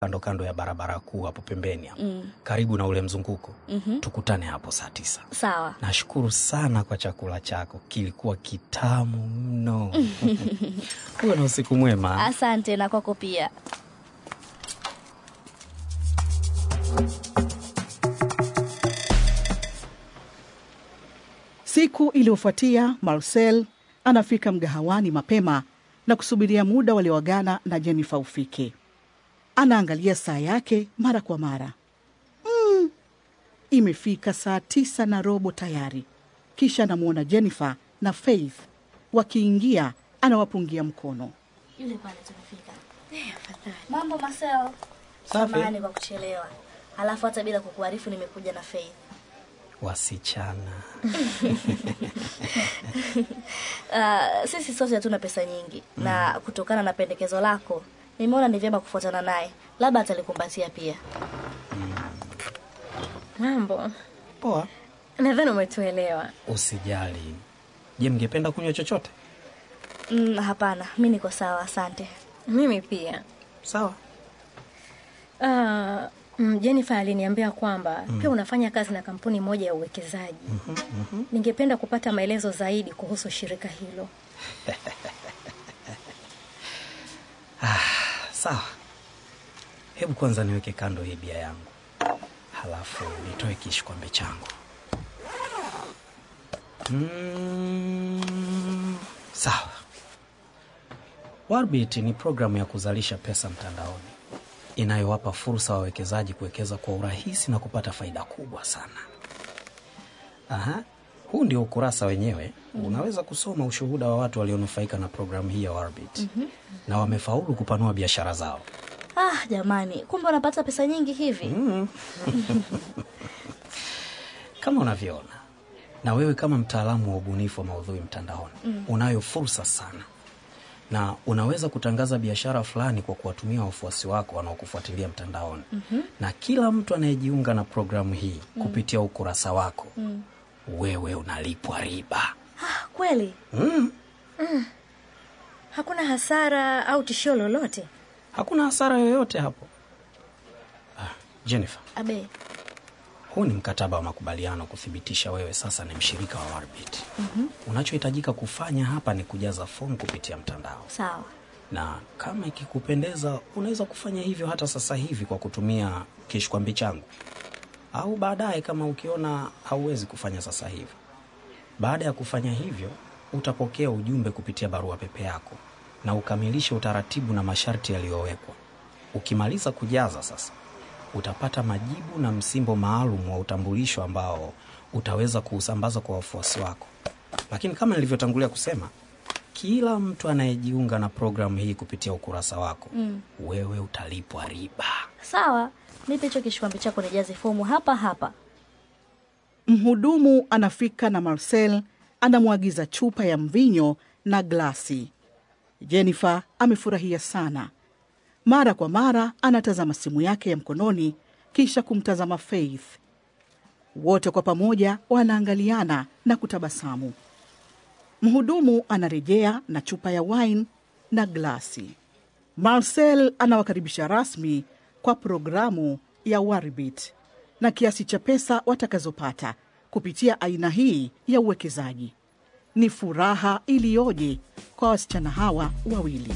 kando kando ya barabara kuu hapo pembeni hapo karibu na ule mzunguko tukutane hapo saa tisa Sawa. nashukuru sana kwa chakula chako kilikuwa kitamu mno huwe na usiku mwema Asante na kwako pia. Siku iliyofuatia Marcel anafika mgahawani mapema na kusubiria muda walioagana na Jennifer ufike. Anaangalia saa yake mara kwa mara. Mm, imefika saa tisa na robo tayari. Kisha anamwona Jennifer na Faith wakiingia, anawapungia mkono. Yule pale tumefika. Mambo Marcel. Safi. Samahani kwa kuchelewa. Alafu hata bila kukuarifu nimekuja na Faith. wasichana Uh, sisi sote hatuna pesa nyingi na kutokana na pendekezo lako nimeona ni vyema kufuatana naye, labda atalikumbatia pia. Mambo, poa nadhani umetuelewa. usijali je mngependa kunywa chochote Mm, hapana, mi niko sawa, asante. Mimi pia. sawa Uh, mm, Jennifer aliniambia kwamba pia unafanya kazi na kampuni moja ya uwekezaji. Ningependa kupata maelezo zaidi kuhusu shirika hilo. sawa hebu kwanza niweke kando hii bia yangu halafu nitoe kishikwambe changu mm, sawa warbit ni programu ya kuzalisha pesa mtandaoni inayowapa fursa wawekezaji kuwekeza kwa urahisi na kupata faida kubwa sana Aha. huu ndio ukurasa wenyewe unaweza kusoma ushuhuda wa watu walionufaika na programu hii ya warbit na wamefaulu kupanua biashara zao Ah, jamani, kumbe unapata pesa nyingi hivi? kama unavyoona na wewe kama mtaalamu wa ubunifu wa maudhui mtandaoni unayo fursa sana na unaweza kutangaza biashara fulani kwa kuwatumia wafuasi wako wanaokufuatilia mtandaoni na kila mtu anayejiunga na programu hii kupitia ukurasa wako wewe unalipwa riba Ah, kweli? Hakuna hasara au tishio lolote? hakuna hasara yoyote hapo ah, jennifer Abe, huu ni mkataba wa makubaliano kuthibitisha wewe sasa ni mshirika wa warbit unachohitajika kufanya hapa ni kujaza fomu kupitia mtandao sawa. na kama ikikupendeza unaweza kufanya hivyo hata sasa hivi kwa kutumia kishkwambi changu au baadaye kama ukiona hauwezi kufanya sasa hivi baada ya kufanya hivyo utapokea ujumbe kupitia barua pepe yako na ukamilishe utaratibu na masharti yaliyowekwa ukimaliza kujaza sasa utapata majibu na msimbo maalum wa utambulisho ambao utaweza kuusambaza kwa wafuasi wako lakini kama nilivyotangulia kusema kila mtu anayejiunga na programu hii kupitia ukurasa wako mm. wewe utalipwa riba Sawa, nipe hicho kishikwambi chako nijaze fomu hapa hapa. Mhudumu anafika na Marcel anamwagiza chupa ya mvinyo na glasi. Jennifer amefurahia sana. Mara kwa mara anatazama simu yake ya mkononi kisha kumtazama Faith. Wote kwa pamoja wanaangaliana na kutabasamu. Mhudumu anarejea na chupa ya wine na glasi. Marcel anawakaribisha rasmi kwa programu ya Warbit na kiasi cha pesa watakazopata kupitia aina hii ya uwekezaji. Ni furaha iliyoje kwa wasichana hawa wawili.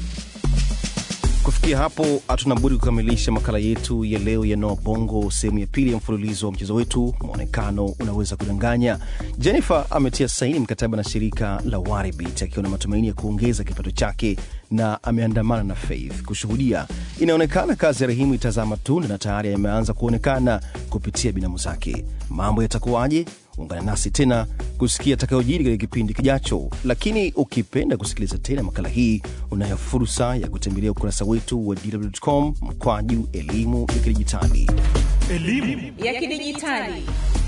Kufikia hapo, hatuna budi kukamilisha makala yetu ya leo ya Noa Bongo, sehemu ya pili ya mfululizo wa mchezo wetu Mwonekano Unaweza Kudanganya. Jennifer ametia saini mkataba na shirika la Waribit akiwa na matumaini ya kuongeza kipato chake na ameandamana na Faith kushuhudia. Inaonekana kazi ya Rahimu itazaa matunda na tayari yameanza kuonekana kupitia binamu zake. Mambo yatakuwaje? Ungana nasi tena kusikia atakayojiri katika kipindi kijacho. Lakini ukipenda kusikiliza tena makala hii, unayo fursa ya kutembelea ukurasa wetu wa dw.com mkwaju elimu ya kidijitali. ya kidijitali